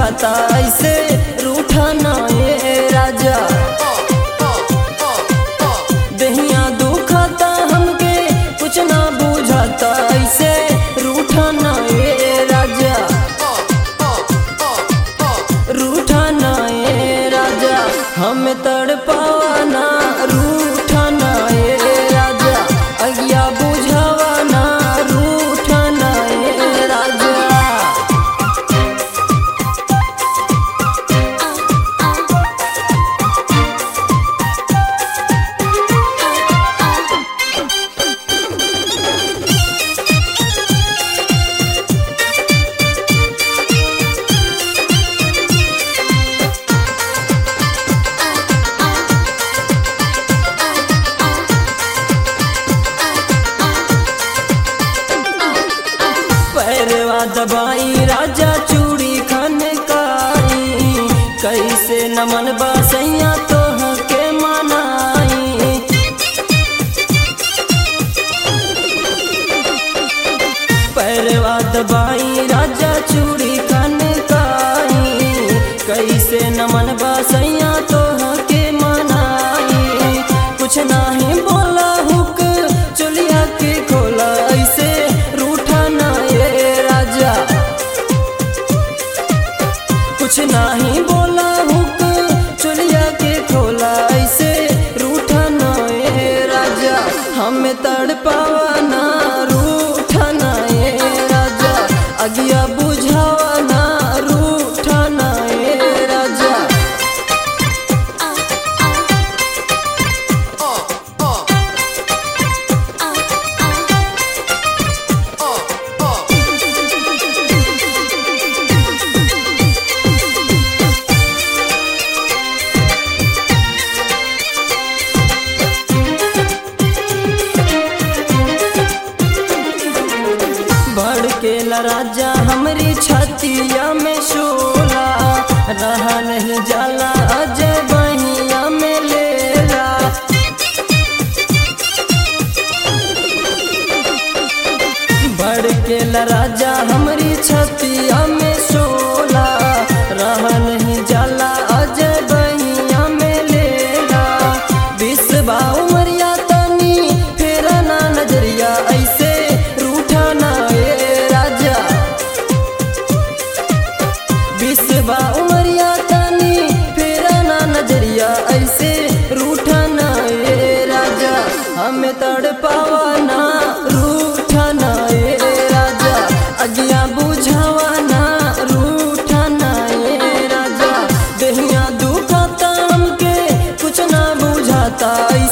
बुझाता ऐसे रूठा ना ये राजा दहिया दुखाता हमके कुछ ना बुझाता ऐसे रूठा ना ये राजा रूठा ना ये राजा हम तड़पावाना रूठा ना ये राजा अगिया बुझावाना रूठा ना ये राजा पैरवा दबाई राजा चूड़ी खनकाई कैसे नमन बसैया तोह के मनाई पैरवा दबाई राजा चूड़ी खनकाई कैसे नमन बसैया तोह के मनाई कुछ नाही बोला हुक चुलिया के खोला ऐसे रूठा ना ये राजा कुछ नाही बोला हुक चुलिया के खोला ऐसे रूठा ना ये राजा हम तड़पावाना रूठा ना ये राजा अगिया बुझावाना रूठा ना ये राजा भड़केला राजा हमरी छतिया में शोला रहा नहीं जाला अजय बहिया में लेला भड़केला राजा हमरी छतिया में शोला रहा नहीं जाला अजय बहिया में लेला बिसबा उमरिया तनी फेरा ना नजरिया ऐसे रूठा ना ये राजा बिसबा उमरिया तनी फेरा ना नजरिया ऐसे रूठा ना ये राजा हमें तड़पावा ना रूठा ना ये राजा अगिया बुझावाना रूठा ना ये राजा दहिया दुखाता हमके कुछ ना बुझाता ऐसे